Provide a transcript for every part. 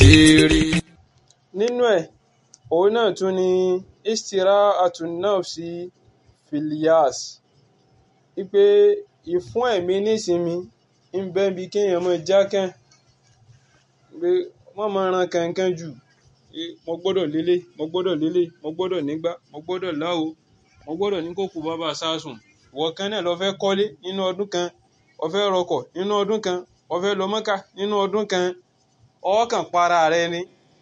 كثير nínú ẹ̀ òun náà tún ni istira'atun nafsi filias wípé ìfún ẹ̀mí nísinmi ń bẹ́ bí kéèyàn mọ́ jákàn pé wọ́n máa ran kankan jù pé mo gbọ́dọ̀ lélẹ̀ mo gbọ́dọ̀ lélẹ̀ mo gbọ́dọ̀ nígbà mo gbọ́dọ̀ láwo mo gbọ́dọ̀ ní kókò bàbá sásùn ìwọ kan náà lọ fẹ́ kọ́lé nínú ọdún kan o fẹ́ rọkọ̀ nínú ọdún kan o fẹ́ lọ Mọ́kà nínú ọdún kan ọkàn para rẹ ni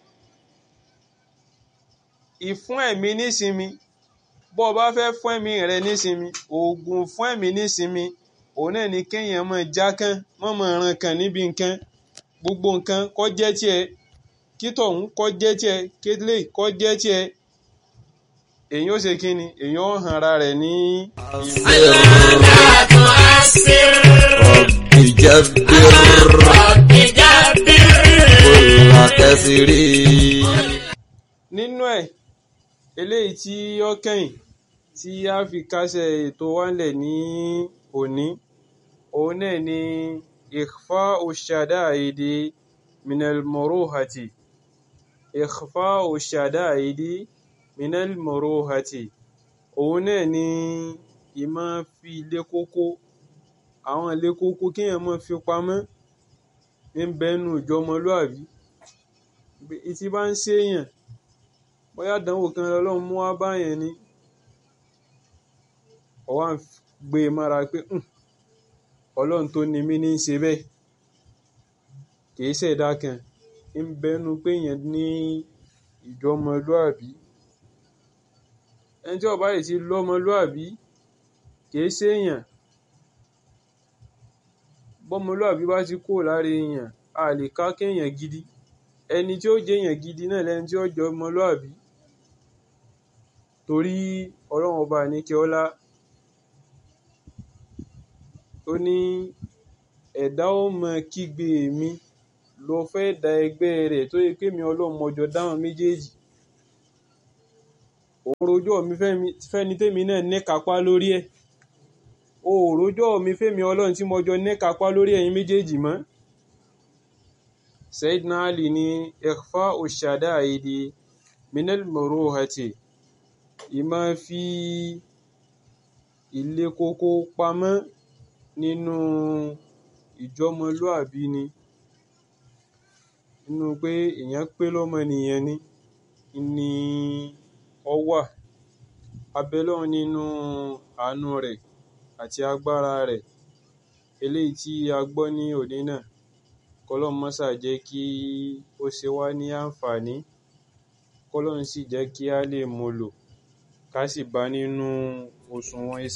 ìfún ẹ̀mí nísinmi bó o bá fẹ́ fún ẹ̀mí rẹ nísinmi oògùn fún ẹ̀mí nísinmi òun náà ni kéèyàn máa jákàn mọ́ máa ran kan níbi nǹkan gbogbo nǹkan kó jẹ́ tiẹ̀ kí tọ̀hún kó jẹ́ tiẹ̀ kílè kó jẹ́ tiẹ̀ èyàn ó ṣe kí ni èyàn ó hàn ara rẹ̀ ní. لا تعسر رب جبر رب جبر كل كثير nínú ẹ̀ eléyìí tí ó kẹ́yìn tí a fi kásẹ̀ ètò wálẹ̀ ní òní òun náà ni ikhfa ushadaidi minal muruhati ikhfa ushadaidi minal muruhati òun náà ni ìmọ̀ fi ilé kókó àwọn ilé kókó kéèyàn máa fi pamọ́ ń bẹ́nu ìjọmọlúàbí ìtì bá ń ṣèèyàn bóyá àdánwò kan lọ́lọ́run mú wá báyẹn ni ọwọ́ à ń gbé e mára pé "Hmm, ọlọ́run tó ni mí ní í ṣe bẹ́ẹ̀ kìí ṣẹ̀dá kan ń bẹnu pé èèyàn ní ìjọmọlúàbí ẹni tí ó bá yìí ti lọ́mọlúàbí kìí ṣèèyàn bọ́mọlúàbí bá ti kúrò lára èèyàn a lè ká kéèyàn gidi ẹni tí ó jẹ́ èèyàn gidi náà lẹni tí ó jọ ọmọlúàbí torí ọlọ́run ọba àníkẹ́ ọlá ó ní ẹ̀dá ó mọ kígbe mi lọ fẹ́ da ẹgbẹ́ rẹ̀ tó yẹ pé mi ọlọ́run mọjọ dáhùn méjèèjì òun rojọ́ mi fẹ́mi- fẹ́ni tèmi náà ní kápá lórí ẹ̀ o ò rojọ́ mi fẹ́mi ọlọ́run tí mọjọ ní kápá lórí ẹ̀yin méjèèjì mọ́ Sayyidina Ali ní ikhfa ushadaidi minal muruhati ìmọ̀ fi ilé kókó pamọ́ nínú ìjọmọlúàbí ni nínú pé èèyàn pé lọ́mọnìyàn ni ni ọ wà abẹ́lọ́run nínú àánú rẹ̀ àti agbára rẹ̀ eléyìí tí a gbọ́ ní òní náà kọ́lọ́run mọ́sà jẹ́ kí ó ṣe wá ní àǹfààní kọ́lọ́run sì jẹ́ kí a lè mú lò ká sì bá nínú òṣùwọ̀n iṣẹ́